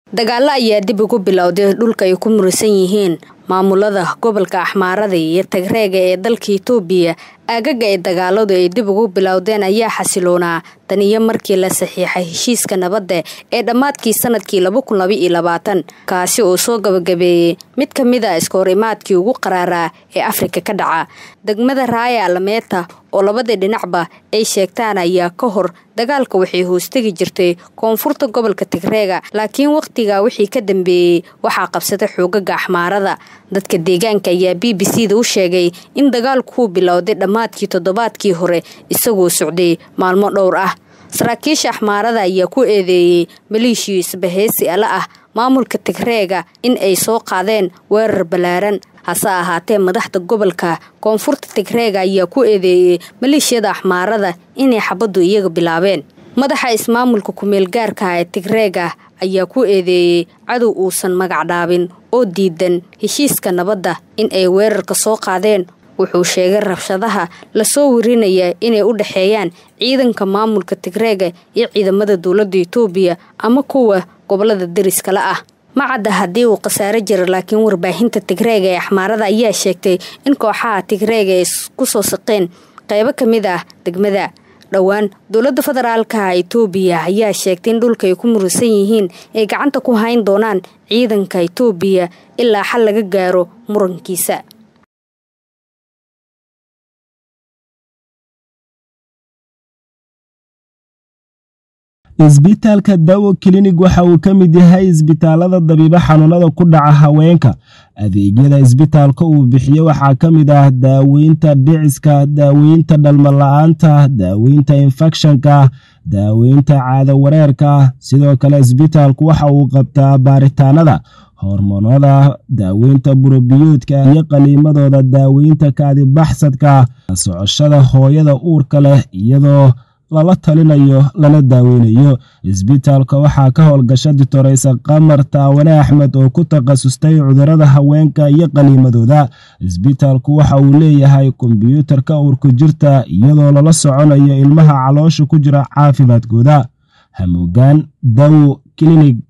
dagaalo ayaa dib ugu bilowday dhulka ay ku murisan yihiin maamulada gobolka axmaarada iyo tagreega ee dalka itoobiya aagaga ay dagaaladu ay dib ugu bilowdeen ayaa xasiloonaa tan iyo markii la saxiixay heshiiska nabadda ee dhammaadkii sanadkii kaasi oo soo gabagabeeyey mid ka mid a iskahorimaadkii ugu qaraaraa ee afrika ka dhaca degmada raaya alameeta oo labadii dhinacba ay sheegtaan ayaa ka hor dagaalka waxay hoostegi jirtay koonfurta gobolka tigreega laakiin wakhtigaa wixii ka dambeeyey waxaa qabsaday xoogaga axmaarada dadka deegaanka ayaa b b c da u sheegay in dagaalkuu bilowday dhammaadkii toddobaadkii hore isagoo socday maalmo dhowr ah saraakiisha axmaarada ayaa ku eedeeyey maleeshiyo isbaheysi ala ah maamulka tigreega in ay soo qaadeen weerar ballaaran hase ahaatee madaxda gobolka koonfurta tigreega ayaa ku eedeeyey maleeshiyada axmaarada inay xabaddu iyaga bilaabeen madaxa ismaamulka ku-meelgaarka ee tigreega ayaa ku eedeeyey cadow uusan magacdhaabin oo diidan heshiiska nabadda in ay weerarka soo qaadeen wuxuu sheegay rabshadaha lasoo warinaya inay u dhexeeyaan ciidanka maamulka tigreega iyo ciidamada dowladda itoobiya ama kuwa gobolada deriskala ah ma cadda haddii uu khasaaro jira laakiin warbaahinta tigreega ee axmaarada ayaa sheegtay in kooxaha tigreega ay ku soo saqeen qaybo ka mid ah degmada dhowaan dowladda federaalka itoobiya ayaa sheegtay in dhulka ay ku murisan yihiin ay gacanta ku hayn doonaan ciidanka itoobiya ilaa xal laga gaaro murankiisa isbitaalka dawo klinig waxa uu ka mid yahay isbitaalada dabiibo xanuunada ku dhaca haweenka adeegyada isbitaalka uu bixiyo waxaa ka mid ah daaweynta dhiciska daaweynta dhalmala-aanta daaweynta infekshanka daaweynta caado wareerka sidoo kale isbitaalku waxa uu qabtaa baaritaanada hormoonada daaweynta burobiyoodka iyo qaliimadooda daaweynta kaadibaxsadka socoshada hooyada uurka leh iyadoo lala talinayo lana daaweynayo isbitaalka waxaa ka howlgasha ditoreysa qamar taawane axmed oo ku takhasustay cudurada haweenka iyo qaliimadooda isbitaalku waxa uu leeyahay kombyuutarka uurka jirta iyadoo lala soconayo ilmaha caloosha ku jira caafimaadkooda hamuugaan dawo klinig